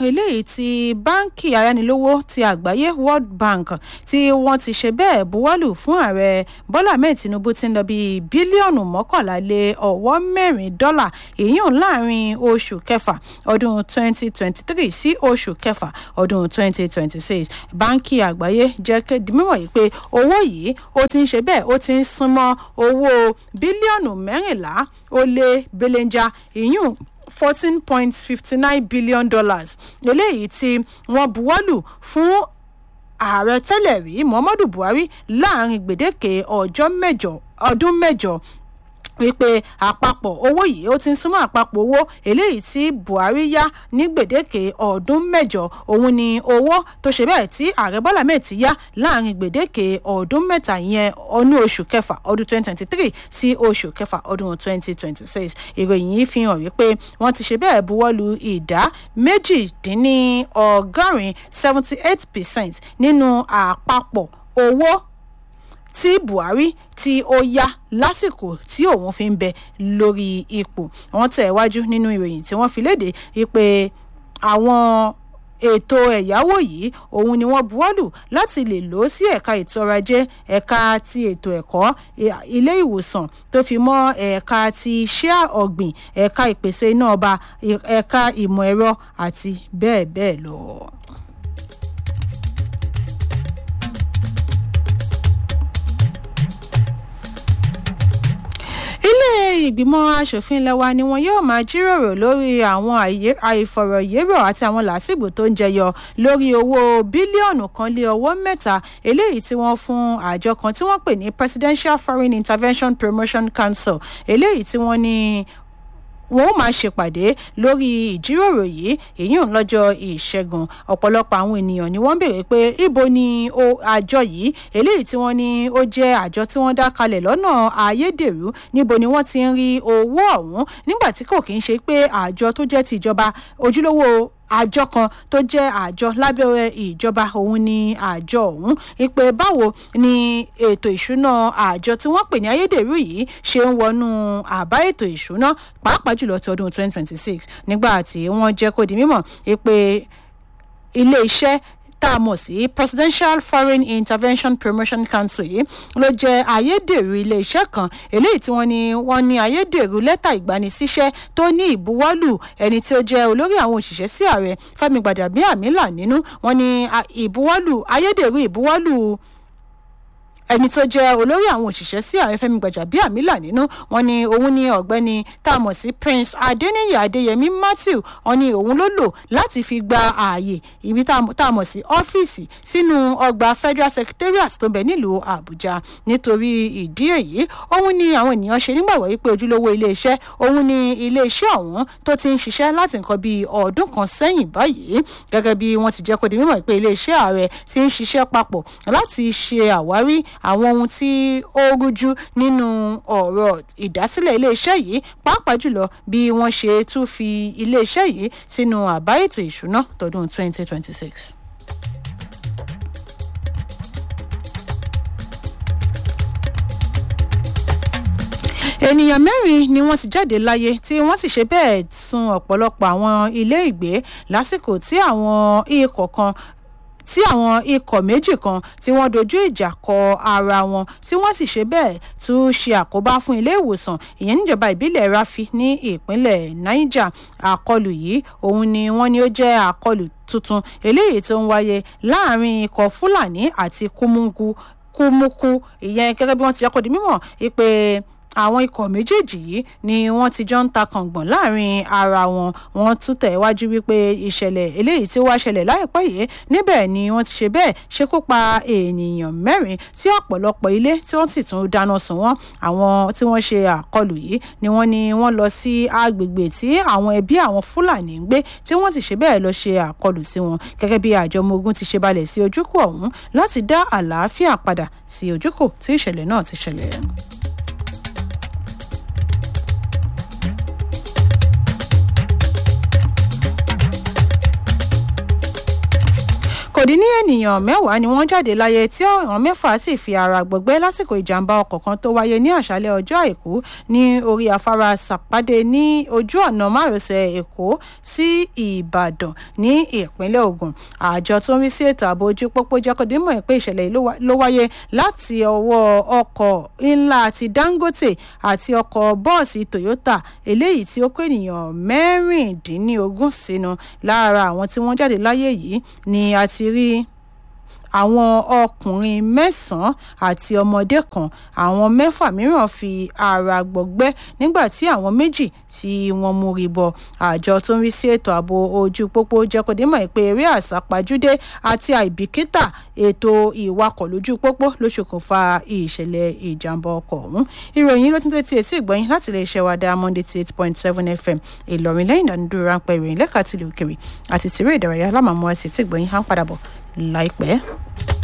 eléyìí tí báńkì ayánilówó ti àgbáyé world bank tí wọ́n ti ṣe bẹ́ẹ̀ buwọ́lù fún ààrẹ bọ́lá ahmed tinubu ti ń lọ bíi bílíọ̀nù mọ́kànlá lé ọ̀wọ́ mẹ́rin dọ́là èyíùn láàrin oṣù kẹfà ọdún 2023 sí oṣù kẹfà ọdún 2026 báńkì àgbáyé jẹ́ kéde mímọ̀ yìí pé owó yìí ó ti ń ṣe bẹ́ẹ̀ ó ti ń súnmọ́ owó bílíọ̀nù mẹ́rìnlá ó lé belenja èyíùn fourteen point fifty nine billion dollars eléyìí tí wọ́n buwọ́lù fún ààrẹ tẹ́lẹ̀ rí muhammadu buhari láàrin gbèdéke ọjọ́ mẹ́jọ ọdún mẹ́jọ wípé àpapọ̀ owó yìí ó ti ń súnmọ́ àpapọ̀ owó eléyìí tí buhari yá ní gbèdéke ọdún mẹ́jọ òun ni owó tó ṣe bẹ́ẹ̀ tí ààrẹ bọ́lá mẹ́ẹ̀ ti yá láàrin gbèdéke ọdún mẹ́ta yẹn ọdún oṣù kẹfà ọdún 2023 sí oṣù kẹfà ọdún 2026 ìròyìn yìí fi hàn wípé wọ́n ti ṣe bẹ́ẹ̀ buwọ́lu ìdá méjìdínlọ́gọ́rin 78 percent nínú àpapọ̀ owó tí buhari tí ó yá lásìkò tí òun fi ń bẹ lórí ipò wọn tẹ̀ wájú nínú ìròyìn tí wọ́n fi léde wípé àwọn ètò ẹ̀yáwó yìí òun ni wọ́n buwọ́lù láti lè lò ó sí ẹ̀ka ètò ọrọ̀ ajé ẹ̀ka ti ètò ẹ̀kọ́ ilé ìwòsàn tó fi mọ́ ẹ̀ka ti iṣẹ́ ọ̀gbìn ẹ̀ka ìpèsè iná ọba ẹ̀ka ìmọ̀ ẹ̀rọ àti bẹ́ẹ̀ bẹ́ẹ̀ lọ. ilé ìgbìmọ̀ asòfin ilẹ̀ wa ni wọn yóò máa jíròrò lórí àwọn àìfọ̀rọ̀yérò àti àwọn làásìgbò tó ń jẹyọ lórí owó bílíọ̀nù kan lé ọwọ́ mẹ́ta eléyìí tí wọ́n fún àjọ kan tí wọ́n pè ní presidential foreign intervention promotion council eléyìí tí wọ́n ní wọn ó máa ṣèpàdé lórí ìjíròrò yìí èyí ń lọ́jọ́ ìṣẹ́gun ọ̀pọ̀lọpọ̀ àwọn ènìyàn ni wọ́n béèrè pé ibo ni àjọ yìí eléyìí tí wọ́n ní ó jẹ́ àjọ tí wọ́n dá kalẹ̀ lọ́nà ayédèrú níbo ni wọ́n ti ń rí owó ọ̀hún nígbà tí kò kí ń ṣe pé àjọ tó jẹ́ ti ìjọba ojúlówó àjọ kan tó jẹ́ àjọ lábẹ́ ìjọba òun ni àjọ ọ̀hún ìpè báwo ni ètò ìṣúná àjọ tí wọ́n pè ní ayédèrú yìí ṣe ń wọnú àbá ètò ìṣúná pàápàá jùlọ ti ọdún 2026 nígbà tí wọ́n jẹ́ kó di mímọ̀ ìpè ilé iṣẹ́ tá a mọ̀ sí presidential foreign intervention promotion council yìí ló jẹ́ ayédèrú iléeṣẹ́ kan eléyìí tí wọ́n ní wọ́n ní ayédèrú lẹ́tà ìgbanisíṣẹ́ tó ní ìbuwọ́lù ẹni tí ó jẹ́ olórí àwọn òṣìṣẹ́ sí ààrẹ fẹ́mi gbàdàbíàmílà nínú wọ́n ní ìbuwọ́lù ayédèrú ìbuwọ́lù ẹni tó jẹ́ olórí àwọn òṣìṣẹ́ sí ààrẹ fẹ́mi gbàjàbíàmílà nínú wọn ni òun ni ọ̀gbẹ́ni tá a mọ̀ sí prince adeniyi adeyemi matthew wọn ni òun ló lò láti fi gba ààyè ibi tá a mọ̀ sí ọ́fíìsì sínú ọgbà federal secretariat tó bẹ̀ nílùú àbújá nítorí ìdí èyí òun ni àwọn ènìyàn ṣe nígbàgbọ́ wípé ojúlówó iléeṣẹ́ òun ni iléeṣẹ́ ọ̀hún tó ti ń ṣiṣẹ́ láti nǹkan bíi ọdún kan sẹ́yìn báyìí gẹ́gẹ́ bí wọ́n ti jẹ́ kó di mímọ̀ pé iléeṣẹ́ ààrẹ ti ń ṣiṣẹ́ papọ̀ láti ṣe àwárí àwọn ohun tí ó rújú nínú ọ̀rọ̀ ìdásílẹ̀ iléeṣẹ́ yìí pàápàá jùlọ bí wọ́n ṣe tún fi iléeṣẹ́ yìí sínú àbá ètò ìṣúná tọdún 2026. ènìyàn mẹ́rin ni wọ́n ti jáde láyé tí wọ́n sì ṣe bẹ́ẹ̀ sun ọ̀pọ̀lọpọ̀ àwọn ilé ìgbé lásìkò tí àwọn ikọ̀ kan tí àwọn ikọ̀ méjì kan tí wọ́n dojú ìjà kọ ara wọn tí wọ́n sì ṣe bẹ́ẹ̀ tún ṣe àkóbá fún ilé ìwòsàn ìyẹn níjọba ìbílẹ̀ rafi ní ìpínlẹ̀ niger àkọlù yìí òun ni wọ́n ní ó jẹ́ àkọlù tuntun eléyìí tó ń wáyé láàrin ikọ̀ fúlàní àti kúmúkú kúmúkú ìyẹn gẹ́gẹ́ bí wọ́n ti yọkọ̀ di mímọ̀ pé àwọn ikọ̀ méjèèjì yìí ni wọ́n ti jọ ń ta kàngbọ̀n láàrin ara wọn wọ́n tún tẹ̀ wájú wípé ìṣẹ̀lẹ̀ eléyìí tí ó wá ṣẹlẹ̀ láìpẹ́ yìí níbẹ̀ ni wọ́n ti ṣe bẹ́ẹ̀ ṣekú pa ènìyàn mẹ́rin tí ọ̀pọ̀lọpọ̀ ilé tí wọ́n sì tún dáná sun wọ́n àwọn tí wọ́n ṣe àkọlù yìí ni wọ́n ní wọ́n lọ sí agbègbè tí àwọn ẹbí àwọn fúlàní ń gbé tí wọ́n sì ṣe bẹ́ẹ̀ lọ ṣe àkọlù sí wọn gẹ́gẹ́ bí àjọ ọmọ ogun ti ṣe balẹ̀ sí ojúkò ọ̀hún láti dá àlàáfíà padà sí ojúkò tí ìṣẹ̀lẹ̀ náà ti ṣẹlẹ̀. kò kò dín ní ènìyàn mẹ́wàá ni wọ́n jáde láyé tí àwọn mẹ́fà sì fi ara gbọgbẹ́ lásìkò ìjàmbá ọkọ̀ kan tó wáyé ní àṣálẹ́ ọjọ́ àìkú ní orí afárá sàpàdé ní ojú ọ̀nà márosẹ̀ èkó sí ìbàdàn ní ìpínlẹ̀ ògùn àjọ tó ń rí sí ètò ààbò ojú pópó jẹ́ kó dín mọ̀ pé ìṣẹ̀lẹ̀ yìí ló wáyé láti ọwọ́ ọkọ̀ ńlá ti dangote àti ọkọ̀ bọ́ọ̀sì toyota eléyìí tí ó kó ènìyàn mẹ́rìndínlógún sínú lára àwọn tí wọ́n jáde láyé yìí ni a ti rí àwọn ọkùnrin mẹ́sàn-án àti ọmọdé kan àwọn mẹ́fà mìíràn fi ara gbọgbẹ́ nígbà tí àwọn méjì tí wọ́n mórí bọ àjọ tó ń rí sí ètò ààbò ojú pópó jẹ́ kó dé mọ̀ pé eré àsápajúdé àti àìbìkítà ètò ìwakọ̀ lójú pópó ló ṣokùnfà ìṣẹ̀lẹ̀ ìjàmbá ọkọ̀ ọ̀hún ìròyìn ló tún tẹ́tí etí ìgbọ́yìn láti lè ṣe wa dá monday ti eight point seven fm ìlọrin lẹ́yìn ìdánidúró ráńpẹ́ ìròyìn lẹ́ka tìlú òkèrè àti tìrẹ ìdárayá lámàmú àti etí ìgbọ́yìn á ń padà bọ̀ láìpẹ́.